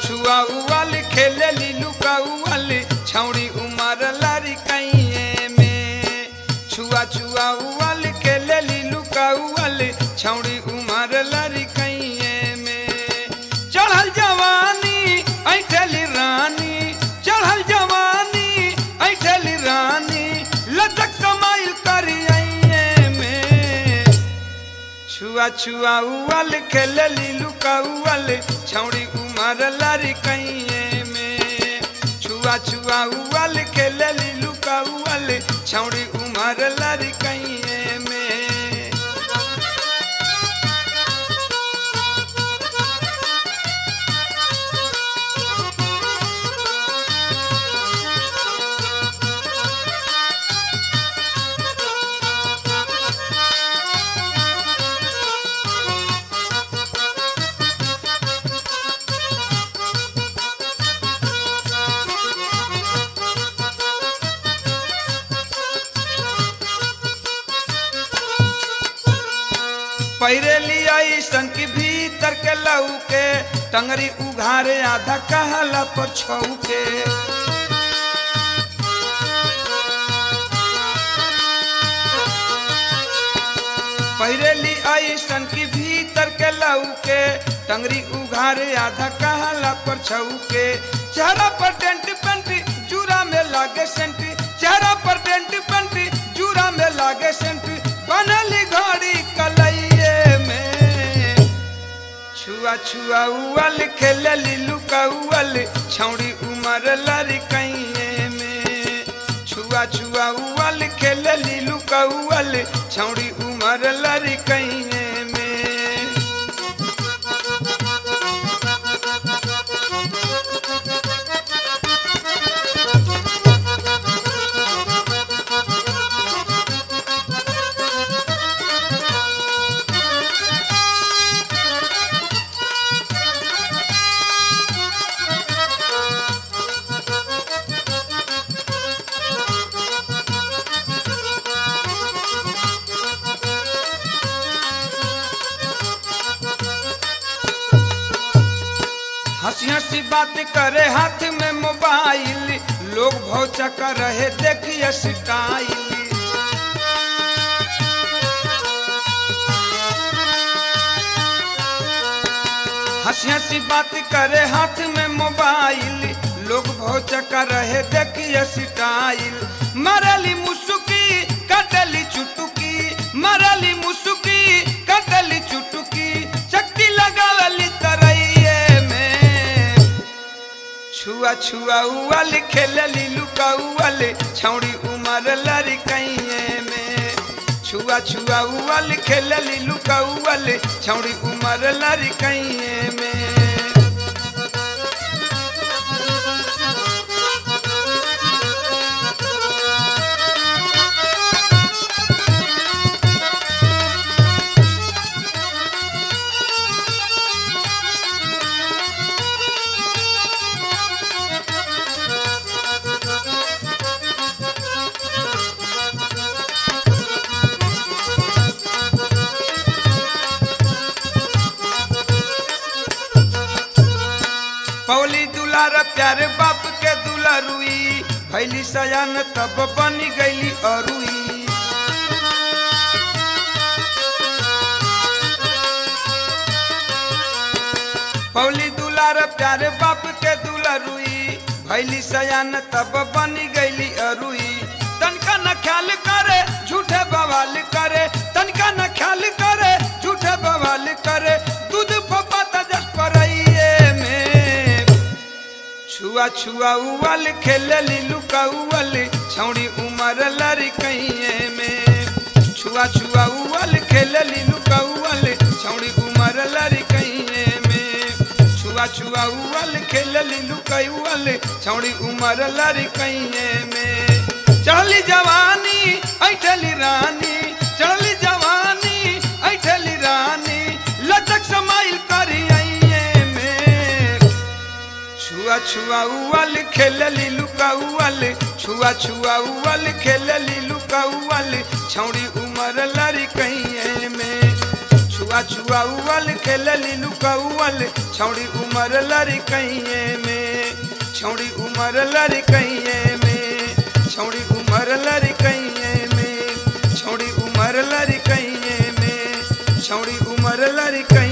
छुआ उवल खेले लीलू का उवल छौड़ी उमर लारी कैये में छुआ छुआ उवल खेले लीलू का उवल छौड़ी उमर लारी कैये में चढ़ल जवानी ऐठली रानी चढ़ल जवानी ऐठली रानी लचक समाइल करिए में छुआ छुआ उवल खेल लीलू का उवल छौड़ी उमर लारी कैये में छुआ छुआ उवल खेल लीलू का उवल छौड़ी उमर लारी कैये में पैरे लिया सन की भीतर के लऊ के टंगरी उघारे आधा कहला पर छऊ के पैरेली ऐसन की भीतर के लऊ के टंगरी उघारे आधा कहला पर छऊ के चेहरा पर टेंट पेंट जूरा में लागे सेंट चेहरा पर टेंट पेंट जूरा में लागे सेंट बनली घड़ी कलइये में छुआ छुआ उवल खेल लीलू का उवल छौड़ी उमर लरी कैये में छुआ छुआ उवल खेल लीलू का उवल छौड़ी उमर लरी कैये में हंसी हंसी बात करे हाथ में मोबाइल लोग भौचा कर रहे देखिए स्टाइल हंसी हंसी बात करे हाथ में मोबाइल लोग भौचा कर रहे देखिए स्टाइल मरली मुसुकी कटली चुटुकी मरली मुसुकी कटली चुटुकी शक्ति लगावली तरैये में छुआ छुआ उवल खेल लीलू का उवल छौड़ी उमर लरी कैये में छुआ छुआ उवल खेल लीलू का उवल छौड़ी उमर लरी कैये में पौली दुलार प्यारे बाप के दुलारुई भैली सयान तब बनी गईली अरुई पौली दुलार प्यारे बाप के दुलारुई भैली सयान तब बनी गईली अरुई तनका न ख्याल करे झूठे बवाल करे तनका न ख्याल करे झूठे बवाल करे दूध फपाता जस परइये में छुआ छुआ उवल खेल लीलू का उवल छौड़ी उमर लरी कैये में छुआ छुआ उवल खेल लीलू का उवल छौड़ी उमर लरी कैये में छुआ छुआ उवल खेल लीलू का उवल छौड़ी उमर लरी कैये में चढ़ली जवानी ऐठली रानी चढ़ली जवानी ऐठली रानी लचक समाइल करिए में छुआ छुआ उवल खेल लीलू का उवल छुआ छुआ उवल खेल लीलू का उवल छौड़ी उमर लरी कैये में छुआ छुआ उवल खेलली लुकौल छौड़ी उमर लरी कहिए में छौड़ी उमर लरी कहिए में छौड़ी उमर लरी कहिए में छौड़ी उमर लरी कहिए में छौड़ी उमर लरी कहिए